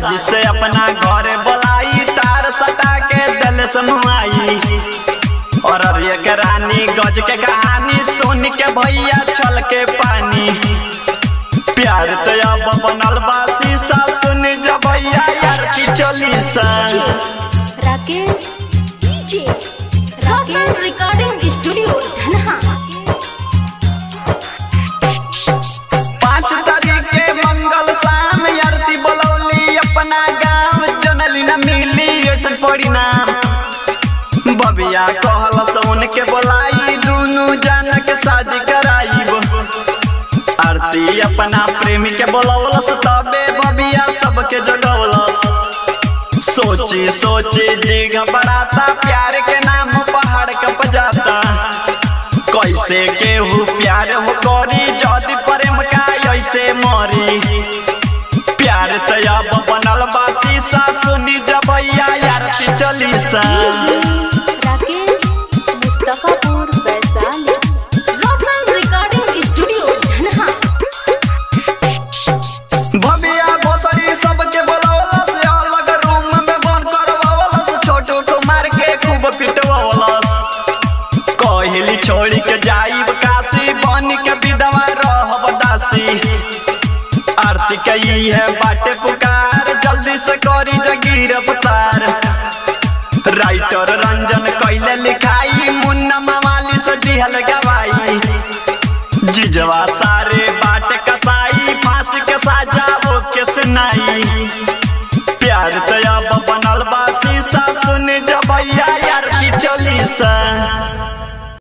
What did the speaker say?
साजिश से अपना घर बोलाई तार सटा के दिल समुआई और अब एक रानी गज के कहानी सुन के भैया छल के पानी प्यार तो अब बनल बा शीशा सुन जब भैया यार की चली सा Rakesh DJ Rakesh recording studio Dhanha पाँच तारीख के मंगल शाम आरती बोलौली अपना गाँव जनली न मिली ऐसन परिणाम बबिया कहल सौन के बोलाई दुनू जान के शादी कराइब आरती अपना प्रेमी के बोलौलस तबे बबिया सबके जगौलस सोची सोची जी घबराता प्यार के नाम पहाड़ कप जाता कैसे केहू प्यार हो करी जदि प्रेम का ऐसे मरी प्यार तो अब बनल बा शीशा सुनी जबैया आरती चली सा राकेश मुस्तफापुर वैशाली रोशन रिकॉर्डिंग स्टूडियो धनहा भबिया भोसड़ी सबके बोलौलस अलग रूम में बंद करवलस छोटू कुमार के खूब पिटवलस कहली छोड़ी के जाइब काशी बन के विधवा रहब दासी आरती के ई है बाटे पुकार जल्दी से करी जगीर अवतार राइटर रंजन कैले लिखाई मुन्ना मवाली से दिहल गवाई जिजवा सारे बाट कसाई फांसी के साजा वो के सुनाई प्यार तो अब बनल बा शीशा सुन जबैया यार की चली सा